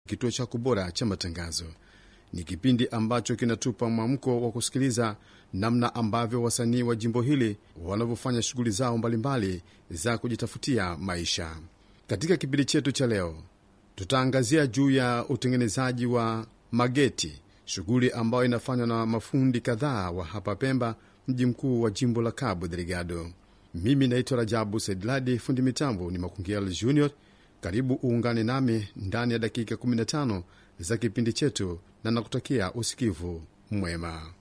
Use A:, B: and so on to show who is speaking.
A: kituo chako bora cha matangazo. Ni kipindi ambacho kinatupa mwamko wa kusikiliza namna ambavyo wasanii wa jimbo hili wanavyofanya shughuli zao mbalimbali za kujitafutia maisha. Katika kipindi chetu cha leo, tutaangazia juu ya utengenezaji wa mageti, shughuli ambayo inafanywa na mafundi kadhaa wa hapa Pemba, mji mkuu wa jimbo la Cabo Delgado. Mimi naitwa Rajabu Saidladi, fundi mitambo ni Makungiel Junior. Karibu uungane nami ndani ya dakika 15 za kipindi chetu, na nakutakia usikivu mwema.